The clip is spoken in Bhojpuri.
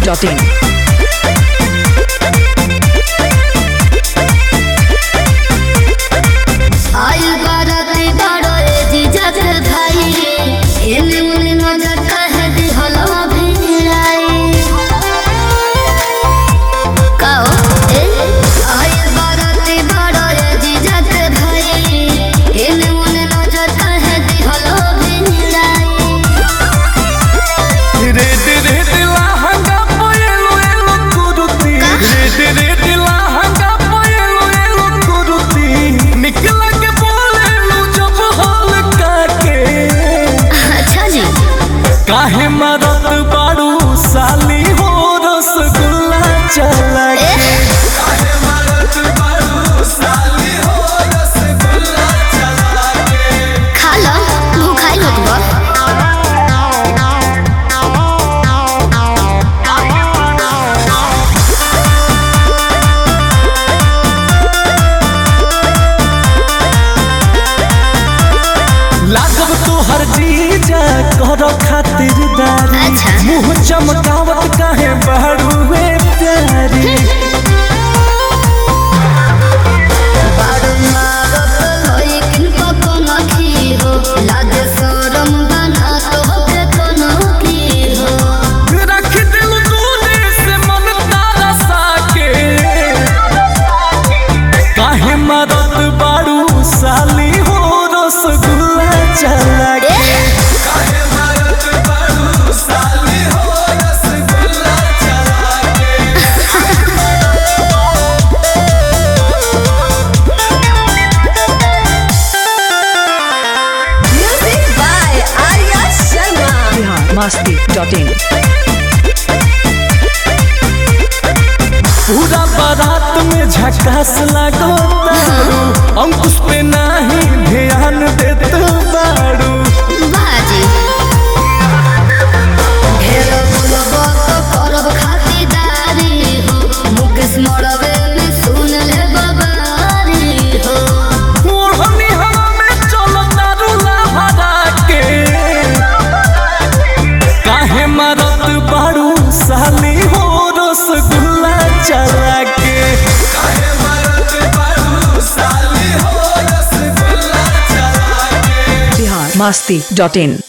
masti.in. आयु बाराती बड़ो ए जीजा के भाई एने मुने नजर कहे दी हलो भिड़ाई काओ ए आयु बाराती बड़ो ए जीजा के भाई एने मुने नजर कहे दी हलो भिड़ाई रेड रेड लहंगा पोएलो एलो कुरुती रेड रेड लहंगा पोएलो एलो कुरुती निकल के बोलेलो जब हल काके अच्छा जी काहे मरत बाड़ू साली हो रसगुल्ला चला के काहे मरत बाड़ू साली हो रसगुल्ला चला के खा लो भूखाई होत बा लागब तोहर जीजा कर खातिरदारी अच्छा। मुंह चमकावत काहे बहरुए प्यारी बारू मारत होई किनको कोनो की हो लागे शरम बना तो के कोनो की हो रख दिल दूने से मन तारा साके काहे मरत बाड़ू साली हो रसगुल्ला चला के काहे मरत बाड़ू साली हो रसगुल्ला चला के Music by Arya Sharma. Bihar masti.in. पूरा बारात में झकास लागो तारू अंकुश पे नाही ध्यान देत बाड़ू बाजी ढेर बोलबो तो करब खातिरदारी हो मुकेश मरवे में सुन ले बबारी हो ओढ़नी हवा में चलो तारू लहरा के काहे मरत बाड़ू साली हो रसगुल्ला चला के काहे मरत बाड़ू साली हो रसगुल्ला चला के Bihar masti.in.